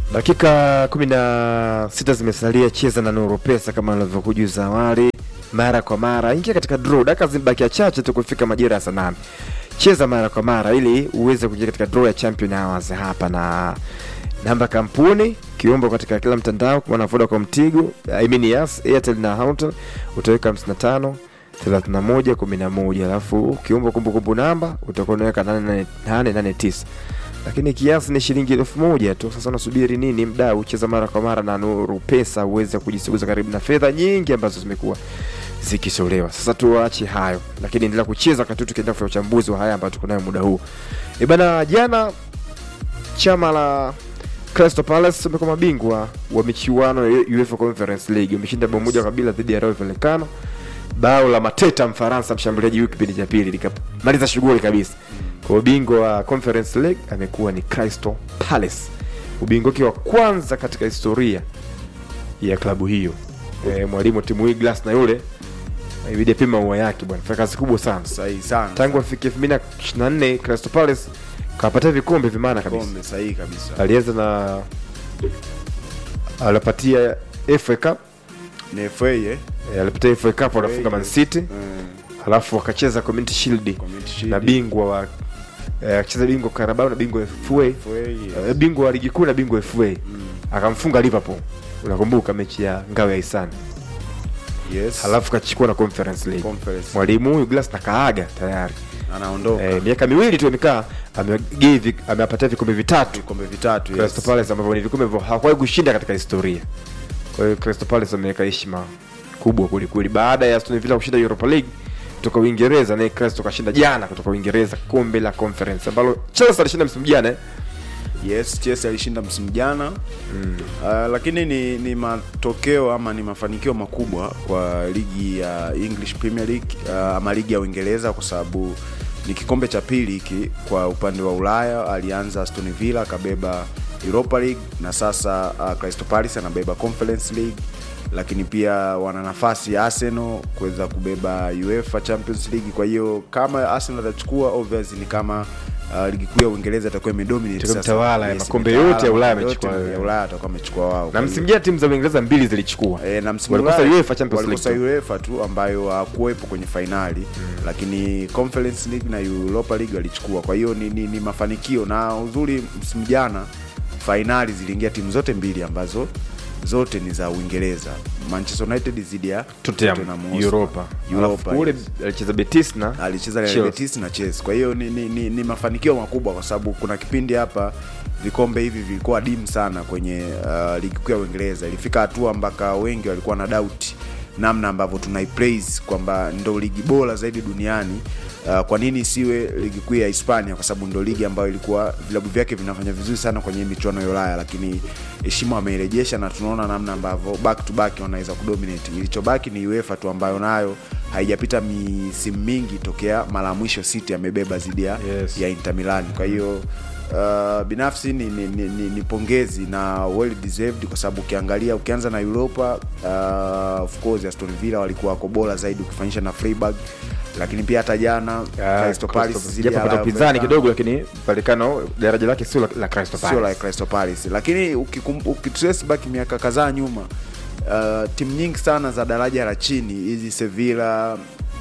Dakika kumi na sita zimesalia, cheza na Nuru Pesa kama nilivyokujuza awali, mara kwa mara ingia katika draw. Dakika zimebakia chache tu kufika majira ya saa nane. Cheza mara kwa mara ili uweze kuingia katika draw ya Champion Hours hapa, na namba kampuni kiombo katika kila mtandao kwa Vodacom, Tigo, I mean Yas, Airtel na Houghton utaweka 55 31 11, alafu kiombo kumbukumbu namba utakuwa unaweka 889 lakini kiasi ni shilingi elfu moja tu. Sasa unasubiri nini, mdau? Cheza mara kwa mara na Nuru Pesa uweze kujisogeza karibu na fedha nyingi ambazo zimekuwa zikitolewa. Sasa tuache hayo, lakini endelea kucheza wakati tukiendelea kufanya uchambuzi wa haya ambayo tuko nayo muda huu. E bana, jana chama la Crystal Palace wamekuwa mabingwa wa michuano ya UEFA Conference League, wameshinda bao moja kwa bila dhidi ya Rayo Vallecano. Bao la Mateta Mfaransa, mshambuliaji huyu, kipindi cha pili likamaliza shughuli kabisa. Kwa ubingwa wa Conference League amekuwa ni Crystal Palace, ubingwa wake wa kwanza katika historia ya klabu hiyo. E, mwalimu timu hii Glass na yule ibidi apima ua yake bwana, fanya kazi kubwa sana sahihi sana tangu afike 2024 Crystal Palace kapata vikombe vimana kabisa. kombe sahihi kabisa Alianza na alipatia FA Cup, ni FA eh e, alipatia FA Cup wanafunga Man City, Mm, alafu wakacheza Community Shield Community Shield. na bingwa wa eh, akacheza bingwa Carabao na bingwa FA FA, yes. Eh, bingwa wa ligi kuu na bingwa FA Mm, akamfunga Liverpool, unakumbuka mechi ya ngao ya hisani, yes. halafu kachukua na Conference League. Conference. Mwalimu huyu Glass na kaaga tayari anaondoka eh, miaka miwili tu amekaa, amegive amewapatia vikombe vitatu vikombe vitatu Crystal yes. Palace ambavyo ni vikombe ambavyo hawakuwahi kushinda katika historia. Kwa hiyo Crystal Palace wameweka heshima kubwa kwelikweli, baada ya Aston Villa kushinda Europa League kutoka Uingereza, naye Crystal kashinda jana kutoka Uingereza kombe la Conference ambalo Chelsea alishinda msimu jana eh? Yes, Chelsea alishinda msimu jana mm. Uh, lakini ni, ni matokeo ama ni mafanikio makubwa kwa ligi ya English Premier League uh, ama ligi ya Uingereza kwa sababu ni kikombe cha pili hiki kwa upande wa Ulaya. Alianza Aston Villa akabeba Europa League na sasa uh, Crystal Palace anabeba Conference League, lakini pia wana nafasi ya Arsenal kuweza kubeba UEFA Champions League. Kwa hiyo kama Arsenal atachukua obviously ni kama uh, ligi kuu ya Uingereza itakuwa imedominate Itakuwa sasa. mtawala ya makombe imetawala, yote ya Ulaya makombe yote amechukua ya Ulaya atakuwa amechukua wao. na Kwa msimu hiyo- jana timu za Uingereza mbili zilichukua E, na msimu walikosa Ulaya- UEFA Champions walikosa League tu. UEFA tu ambayo hakuwepo kwenye fainali lakini Conference League na Europa League walichukua. Kwa hiyo ni, ni, ni mafanikio na uzuri, msimu jana fainali ziliingia timu zote mbili ambazo zote ni za Uingereza, Manchester United dhidi ya Tottenham Hotspur. Europa, Europa, alafu ule yes. alicheza Betis na alicheza Real Chelsea. Betis na Chelsea. Kwa hiyo ni, ni, ni, ni mafanikio makubwa kwa sababu kuna kipindi hapa vikombe hivi vilikuwa dimu sana kwenye uh, ligi kuu ya Uingereza. Ilifika hatua mpaka wengi walikuwa na doubt namna ambavyo tunaipraise kwamba ndo ligi bora zaidi duniani. Uh, kwa nini isiwe ligi kuu ya Hispania? Kwa sababu ndo ligi ambayo ilikuwa vilabu vyake vinafanya vizuri sana kwenye michuano ya Ulaya, lakini heshima wameirejesha na tunaona namna ambavyo back to back wanaweza kudominate. Ilichobaki ni UEFA tu ambayo nayo haijapita misimu mingi tokea mara ya mwisho City amebeba dhidi ya Yes. ya Inter Milan. Kwa hiyo uh, binafsi ni, ni, ni, ni, ni pongezi na well deserved kwa sababu ukiangalia ukianza na Europa uh, of course Aston Villa walikuwa wako bora zaidi ukifanyisha na Freiburg, lakini pia hata jana Crystal Palace dhidi ya japo pata Rayo upinzani Vallecano kidogo, lakini Vallecano daraja lake sio la, la Crystal sio la Palace. Crystal Palace, lakini ukikum- ukitrace back miaka kadhaa nyuma uh, timu nyingi sana za daraja la chini hizi Sevilla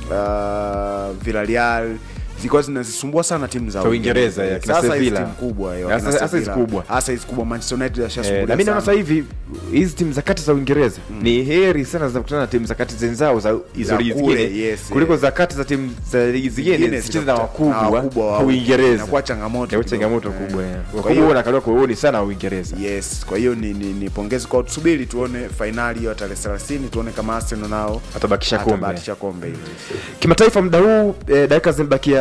uh, Villarreal zilikuwa zinazisumbua sana timu za Za Uingereza, ya, kina Sasa hizi Sevilla. timu kubwa ya, Hasa- kina hasa hizi Sevilla. kubwa. hasa hizi kubwa Manchester United yashasumbulia Eh, na mimi naona sana. sasa hivi hizi timu za kati za Uingereza ni heri sana zinakutana na timu za kati zenzao za hizo Za ligi kule, zingine yes, kuliko eh. za kati za timu za ligi zingine Zingine zicheze na zitakuta- na wakubwa wakubwa wa wa- Uingereza. inakuwa changamoto Inakuwa kidogo. changamoto Eh. kubwa. eh. Kwa Wakubwa hiyo- wanakaliwa kwa uoni sana Uingereza. yes kwa hiyo ni, ni, ni pongezi kwa tusubiri tuone fainali hiyo ya tarehe 30 tuone kama Arsenal nao Atabakisha kombe. atabahatisha kombe hilo Kimataifa muda huu eh, dakika zimebakia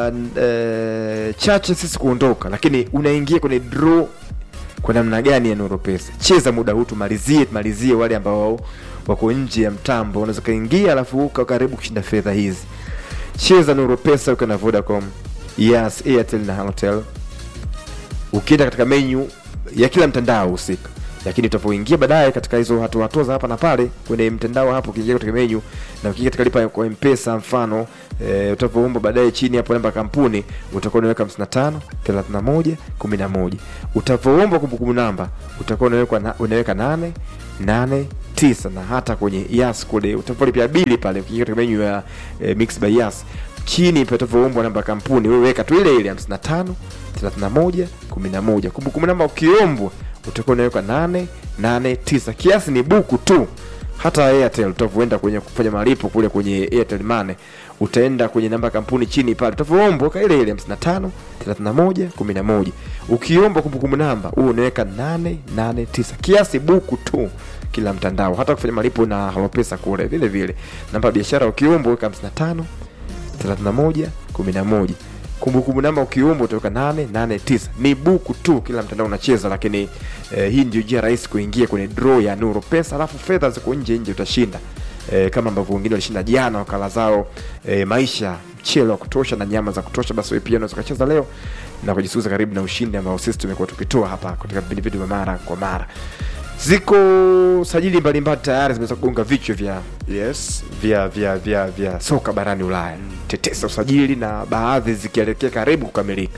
eh, chache sisi kuondoka, lakini unaingia kwenye draw kwa namna gani ya Nuru Pesa? Cheza muda huu tumalizie, tumalizie wale ambao wako nje ya mtambo, unaweza kaingia alafu uka karibu kushinda fedha hizi. Cheza Nuru Pesa uko na Vodacom, Yas, Airtel na Halotel. Ukienda katika menu ya kila mtandao husika, lakini utavyoingia baadaye katika hizo hatua hatua za hapa na pale kwenye mtandao hapo, ukiingia katika menu na ukiingia katika lipa kwa mpesa mfano e, utavyoomba baadaye chini hapo namba ya kampuni utakuwa unaweka 55 31 11 utavyoomba kumbukumbu namba utakuwa unaweka na, unaweka 8 8 tisa na hata kwenye yas kule utavyolipia bili pale ukiingia katika menu ya e, mix by yas chini patavoombwa namba ya kampuni wewe weka tu ile ile 55 31 11 kumbukumbu namba ukiombwa utakuwa unaweka 8 8 9 kiasi ni buku tu hata airtel utavyoenda kwenye kufanya malipo kule kwenye airtel money utaenda kwenye namba ya kampuni chini pale utavoombwa ka ile ile 55 31 11 ukiomba kumbukumbu namba huo unaweka 8 8 9 kiasi buku tu kila mtandao hata kufanya malipo na halopesa kule vile vile namba ya biashara ukiomba weka 55 31 11 kumbukumbu namba ukiomba utaweka 889 ni buku tu kila mtandao unacheza lakini eh, hii ndio njia rahisi kuingia kwenye draw ya nuru pesa alafu fedha ziko nje nje utashinda eh, kama ambavyo wengine walishinda jana wakala zao eh, maisha mchele wa kutosha na nyama za kutosha basi wewe pia unaweza ukacheza leo na kujisuza karibu na ushindi ambao sisi tumekuwa tukitoa hapa katika vipindi vyetu vya mara kwa mara ziko sajili mbalimbali tayari zimeweza kugonga vichwa vya yes vya vya vya vya soka barani Ulaya mm. tetesa usajili na baadhi zikielekea karibu kukamilika.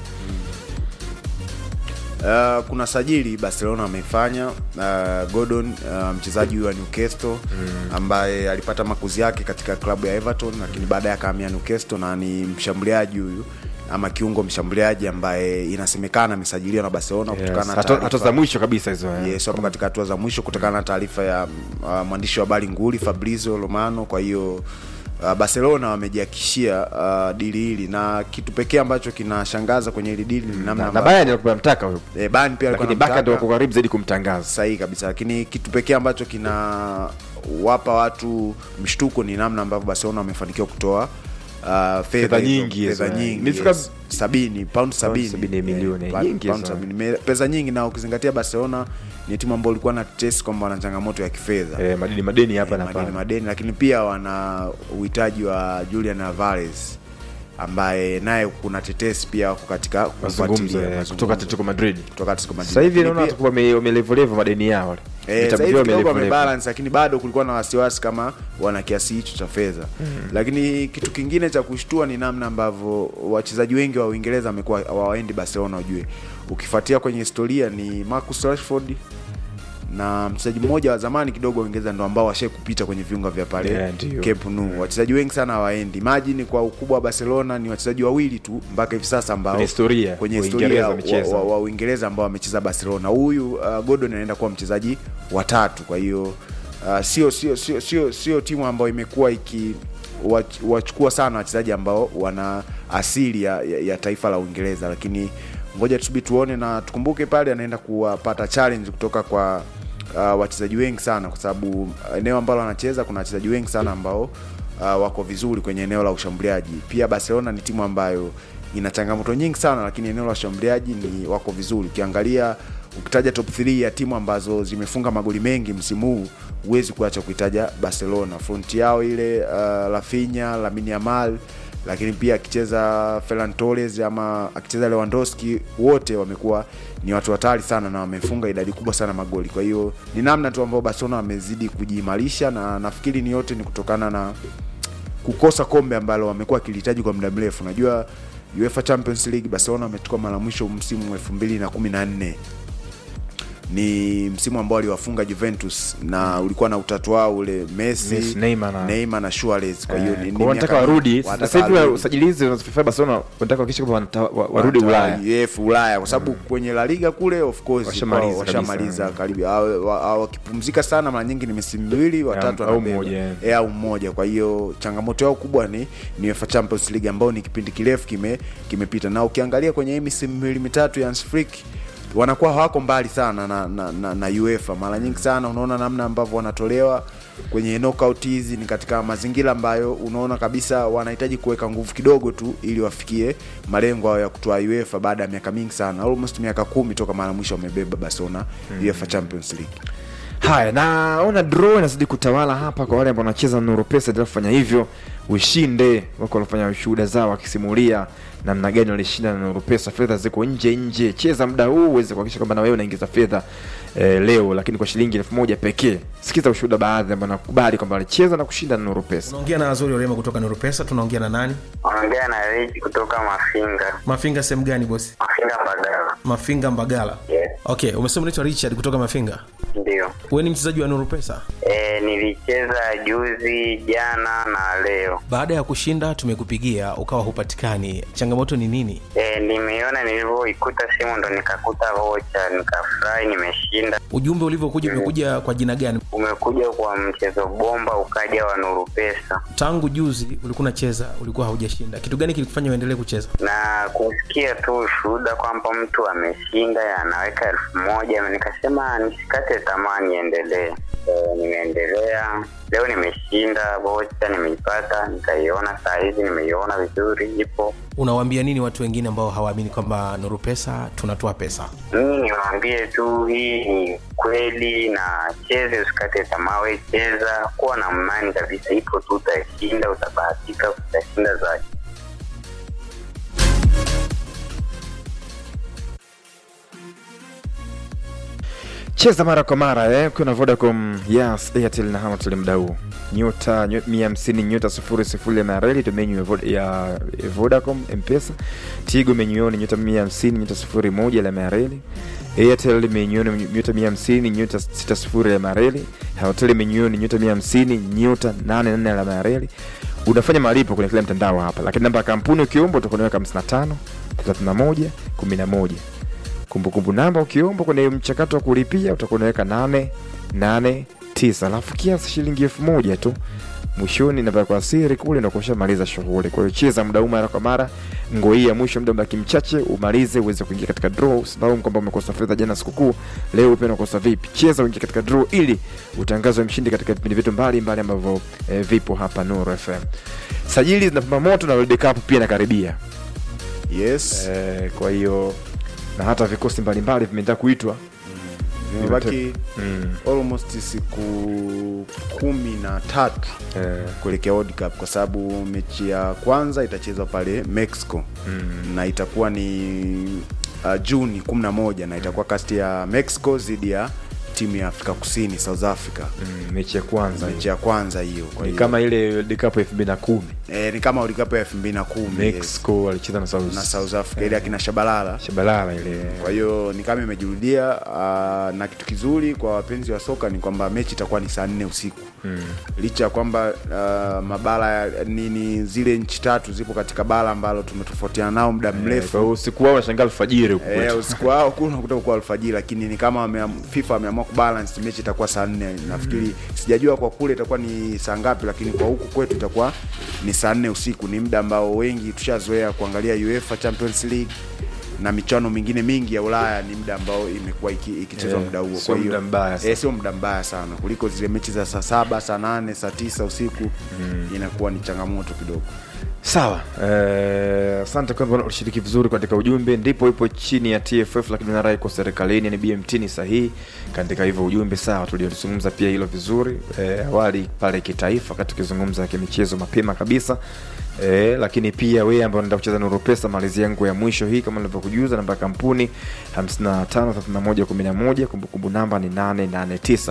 Uh, kuna sajili Barcelona amefanya uh, Gordon uh, mchezaji huyu wa Newcastle mm. ambaye alipata makuzi yake katika klabu ya Everton, lakini baadaye akahamia Newcastle na ni mshambuliaji huyu ama kiungo mshambuliaji ambaye inasemekana amesajiliwa na Barcelona kutokana na Hatua hatua taarifa- za mwisho kabisa hizo. eh. Yes, wapo katika hatua za mwisho kutokana na taarifa ya uh, mwandishi wa habari nguli Fabrizio Romano. Kwa hiyo uh, Barcelona wamejihakikishia uh, dili hili, na kitu pekee ambacho kinashangaza kwenye hili dili ni namna Na, na ambavyo- Bayern alikuwa anamtaka huyo. eh, Bayern pia alikuwa Lakini Barca ndio anamtaka wako karibu zaidi kumtangaza. sahihi kabisa, lakini kitu pekee ambacho kina wapa watu mshtuko ni namna ambavyo Barcelona wamefanikiwa kutoa uh, fedha hizo, nyingi hizo, fedha eh. nyingi Imefika- yes. sabini pound sabini sabini eh, milioni, pa- nyingi pound hizo. sabini. Me- pesa nyingi, na ukizingatia Barcelona ni timu ambayo ilikuwa na test kwamba wana changamoto ya kifedha Eh, madeni madeni hapa Eh, na madeni pale. madeni, lakini pia wana uhitaji wa Julian Alvarez ambaye naye kuna tetesi pia wako katika Mazungumzo kufuatilia eh, mazungumzo kutoka Atletico Madrid. kutoka Atletico Madrid. Sasa hivi Lakini naona pia- watakuwa wame- wamelevolevo madeni yao wale. Eh, Vitabu sasa hivi vyao kidogo wamelevolevo. wamebalance lakini bado kulikuwa na wasiwasi kama wana kiasi hicho cha fedha lakini kitu kingine cha kushtua ni namna ambavyo wachezaji wengi wa Uingereza wamekuwa hawaendi Barcelona ujue ukifuatia kwenye historia ni Marcus Rashford na mchezaji mmoja wa zamani kidogo wa Uingereza ndo ambao washai kupita kwenye viunga vya pale Yeah, ndio. Camp Nou. Wachezaji wengi sana hawaendi. Imagine kwa ukubwa wa Barcelona ni wachezaji wawili tu mpaka hivi sasa ambao Kwenye historia, kwenye Uingereza historia wamecheza. wa, wa, wa Uingereza ambao wamecheza Barcelona. Huyu uh, Gordon anaenda kuwa mchezaji wa tatu. Kwa hiyo uh, sio sio sio sio sio timu ambayo imekuwa iki wach- wachukua sana wachezaji ambao wana asili ya, ya, ya taifa la Uingereza, lakini ngoja tusubiri tuone, na tukumbuke pale anaenda kuwapata challenge kutoka kwa uh, wachezaji wengi sana, kwa sababu eneo ambalo anacheza kuna wachezaji wengi sana ambao uh, wako vizuri kwenye eneo la ushambuliaji. Pia Barcelona ni timu ambayo ina changamoto nyingi sana, lakini eneo la ushambuliaji ni wako vizuri. Ukiangalia ukitaja top 3 ya timu ambazo zimefunga magoli mengi msimu huu huwezi kuacha kuitaja Barcelona. Front yao ile uh, Rafinha, Lamine Yamal lakini pia akicheza Ferran Torres ama akicheza Lewandowski, wote wamekuwa ni watu hatari sana na wamefunga idadi kubwa sana magoli. Kwa hiyo ni namna tu ambao Barcelona wamezidi kujiimarisha, na nafikiri ni yote ni kutokana na kukosa kombe ambalo wamekuwa wakilihitaji kwa muda mrefu. Unajua UEFA Champions League Barcelona wametoka mara mwisho msimu wa 2014 ni msimu ambao aliwafunga Juventus na ulikuwa na utatu wao ule Messi, Messi, Neymar na- Neymar na Suarez. Kwa hiyo Eh, ni- ni kwa wanataka miaka- warudi wanataka sasa hivi warudi. usajili hizi unazofanya Barcelona wanataka kuhakikisha kwamba wanata- wa- warudi Wanataka Ulaya. UEFA Ulaya kwa sababu kwenye La Liga kule of course Washamaliza wao kabisa. washamaliza karibu Hao- wa- hao wakipumzika sana mara nyingi ni misimu miwili watatu au wanabeba. mmoja, eh. Eh, au mmoja kwa hiyo changamoto yao kubwa ni ni UEFA Champions League ambao ni kipindi kirefu kime kimepita na ukiangalia kwenye hii misimu miwili mitatu ya Hans Flick wanakuwa hawako mbali sana na, na, na, na UEFA mara nyingi sana unaona namna ambavyo wanatolewa kwenye knockout hizi ni katika mazingira ambayo unaona kabisa wanahitaji kuweka nguvu kidogo tu ili wafikie malengo hayo ya kutoa UEFA baada ya miaka mingi sana almost miaka kumi toka mara mwisho wamebeba Barcelona UEFA Champions League haya naona draw inazidi kutawala hapa kwa wale ambao wanacheza nuru pesa endelea kufanya hivyo ushinde wako walifanya shuhuda zao wakisimulia namna gani walishinda na nuru pesa fedha ziko nje nje cheza muda huu uweze kuhakikisha kwamba na wewe unaingiza fedha eh, leo lakini kwa shilingi elfu moja pekee sikiza ushuhuda baadhi ambao nakubali kwamba walicheza na kushinda na nuru pesa unaongea na azuri orema kutoka nuru pesa tunaongea na nani Ongea na Rich kutoka Mafinga. mafinga sehemu gani bosi Mafinga Mbagala. mafinga mbagala Yes, okay umesema unaitwa richard kutoka mafinga ndio. wewe ni mchezaji wa nuru pesa E, nilicheza juzi, jana na leo. baada ya kushinda tumekupigia ukawa hupatikani changamoto ni nini E, nimeiona nilivyoikuta simu ndo nikakuta vocha, nikafurahi, nimeshinda. ujumbe ulivyokuja umekuja kwa jina gani Umekuja kwa mchezo bomba, ukaja wa Nuru Pesa tangu juzi ulikuwa unacheza ulikuwa haujashinda kitu gani kilikufanya uendelee kucheza na kusikia tu ushuhuda kwamba mtu ameshinda anaweka elfu moja nikasema nisikate tamaa niendelee. E, nimeendelea leo, nimeshinda vocha, nimeipata, nikaiona saa hizi, nimeiona vizuri, ipo unawaambia nini watu wengine ambao hawaamini kwamba nuru pesa tunatoa pesa mimi niwaambie tu hii ni kweli na cheze usikate tamaa we cheza kuwa na imani kabisa ipo tu utashinda utabahatika utashinda zaidi cheza mara kwa mara eh, ukiwa na vodacom yes airtel na hamatel mda huu nyota nyo- mia hamsini nyota sufuri sifuri ya mareli ndo menyu ya Vod- ya ya vodacom mpesa tigo menyuoni nyota mia hamsini nyota sufuri moja la mareli airtel menyuoni nyota mia hamsini nyota sita sifuri ya mareli hamatel menyuoni nyota mia hamsini nyota nane nne la mareli unafanya malipo kwenye kila mtandao hapa lakini namba ya kampuni ukiomba utakunaweka 55 31 11 kumbukumbu namba ukiomba kwenye mchakato wa kulipia utakuwa unaweka nane nane tisa alafu kiasi shilingi elfu moja tu mwishoni namba kwa siri kule ndo kushamaliza shughuli kwa hiyo cheza muda huu mara kwa mara ngo hii ya mwisho muda mbaki mchache umalize uweze kuingia katika draw usilaumu kwamba umekosa fedha jana sikukuu leo pia unakosa vipi cheza uingie katika draw ili utangazwe mshindi katika vipindi vyetu mbalimbali ambavyo eh, vipo hapa Nuru FM sajili zinapamba moto na World Cup pia inakaribia yes eh, kwa hiyo na hata vikosi mbalimbali vimeenda kuitwa vimebaki mm. almost siku kumi na tatu eh, kuelekea World Cup kwa sababu mechi ya kwanza itachezwa pale Mexico mm. na itakuwa ni uh, Juni 11 na itakuwa kati ya Mexico dhidi ya timu ya Afrika Kusini South Africa mm, mechi ya kwanza mechi ya kwanza hiyo kwa ni hiyo kama ile World Cup elfu mbili na kumi eh, ni kama World Cup ya 2010 yes, Mexico walicheza na South, na South Africa ile akina Shabalala Shabalala ile kwa hiyo ni kama imejirudia uh, na kitu kizuri kwa wapenzi wa soka ni kwamba mechi itakuwa ni saa nne usiku mm. licha ya kwamba uh, mabara ya- nini zile nchi tatu zipo katika bara ambalo tumetofautiana nao muda Eh, mrefu kwa hiyo usiku wao unashangaa alfajiri huku Eh, kwetu. usiku wao kule unakuta kwa alfajiri lakini ni kama wameam- FIFA wameamua kubalance mechi itakuwa saa nne nafikiri sijajua kwa kule itakuwa ni saa ngapi lakini kwa huku kwetu itakuwa ni saa nne usiku ni muda ambao wengi tushazoea kuangalia UEFA Champions League na michano mingine mingi ya Ulaya ni muda ambao imekuwa iki- ikichezwa Eh, muda huo sio Kwa hiyo- muda mbaya sana. eh, sio muda mbaya sana kuliko zile mechi za saa saba saa nane saa tisa usiku inakuwa ni changamoto kidogo sawa eh, asante kwamba ulishiriki vizuri katika ujumbe ndipo ipo chini ya tff lakini narai iko serikalini ni bmt ni sahihi katika hivyo ujumbe sawa tuliozungumza pia hilo vizuri eh, awali pale kitaifa wakati tukizungumza kimichezo mapema kabisa Eh, lakini pia wewe ambao unaenda kucheza nuru pesa malizi yangu ya mwisho hii kama nilivyokujuza namba ya kampuni 553111 kumbukumbu namba ni 889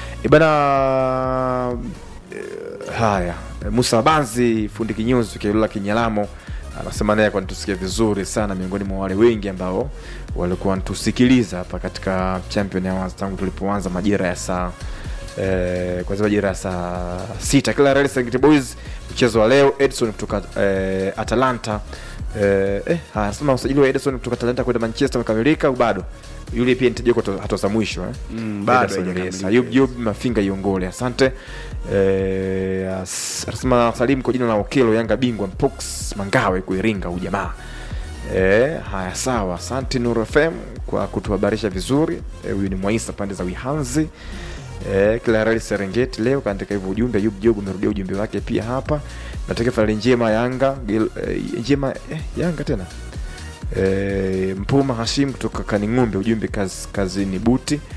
ibana Eh, haya musa banzi fundi kinyozi kialula kinyalamo anasema naye kwa nitusikia vizuri sana miongoni mwa wale wengi ambao walikuwa wanatusikiliza hapa katika champion awards tangu tulipoanza majira ya saa eh, kwanzia majira ya saa sita kila rali Serengeti boys mchezo wa leo edson kutoka eh, atalanta eh, eh, haya, anasema usajili wa edson kutoka atalanta kwenda manchester umekamilika au bado yule pia nitajua kwa hatua za mwisho eh? Mm, bado Ederson, haijakamilika, yes. Ayub yes. Job mafinga iongole asante Eh, as- anasema salimu kwa jina la okelo yanga bingwa mpox mangawe kuiringa ujamaa Eh, haya sawa asante nuru fm kwa kutuhabarisha vizuri Eh, huyu ni mwaisa pande za wihanzi Eh, kila rali serengeti leo kaandika hivyo ujumbe ayub job umerudia ujumbe wake pia hapa natokea fali njema yanga Gil, eh, njema eh, yanga tena e, mpuma hashim kutoka kaning'ombe ujumbe kazi, kazini buti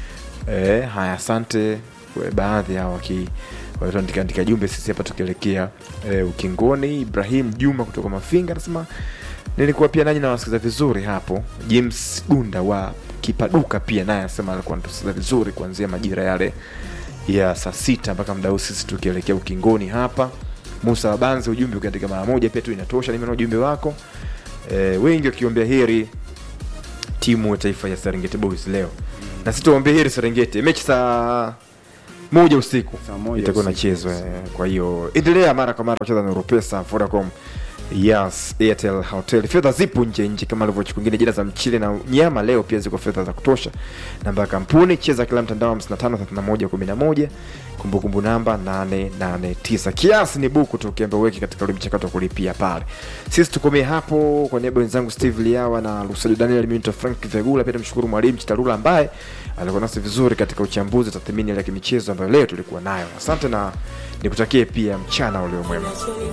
E, haya asante kwa baadhi hao waki walituandika andika jumbe sisi hapa tukielekea e, ukingoni. Ibrahim Juma kutoka Mafinga anasema nilikuwa pia nanyi nawasikiza vizuri hapo. James Gunda wa Kipaduka pia naye anasema alikuwa anatusikiza vizuri kuanzia majira yale ya saa sita mpaka muda huu sisi tukielekea ukingoni hapa. Musa Wabanzi, ujumbe ukiandika mara moja pia tu inatosha. Nimeona ujumbe wako e, wengi wakiombea heri timu ya taifa ya Serengeti Boys leo na sisi tuombee heri Serengeti. Mechi saa moja usiku Saa moja itakuwa usiku, inachezwa. yes. eh, Kwa hiyo endelea mara kwa mara kucheza na Europesa, Vodacom, Yes, Airtel, Hotel. Fedha zipo nje nje kama alivyochukua kwingine, jina za mchele na nyama. Leo pia ziko fedha za kutosha. Namba ya kampuni cheza kila mtandao 55 31 11. Kumbukumbu namba 889. Kiasi ni buku tu ukiambia uweke katika ule mchakato wa kulipia pale. Sisi tukomee hapo kwa niaba ya wenzangu Steve Liawa na Lusajo Daniel Minto Frank Vegula, pia tumshukuru mwalimu Chitarula ambaye alikuwa nasi vizuri katika uchambuzi tathmini ya kimichezo ambayo leo tulikuwa nayo. Asante na nikutakie pia mchana ulio mwema.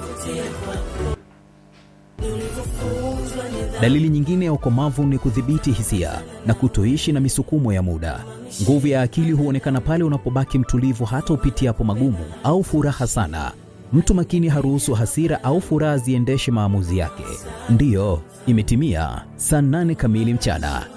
Dalili nyingine ya ukomavu ni kudhibiti hisia na kutoishi na misukumo ya muda. Nguvu ya akili huonekana pale unapobaki mtulivu hata upitiapo magumu au furaha sana. Mtu makini haruhusu hasira au furaha ziendeshe maamuzi yake. Ndiyo, imetimia saa nane kamili mchana.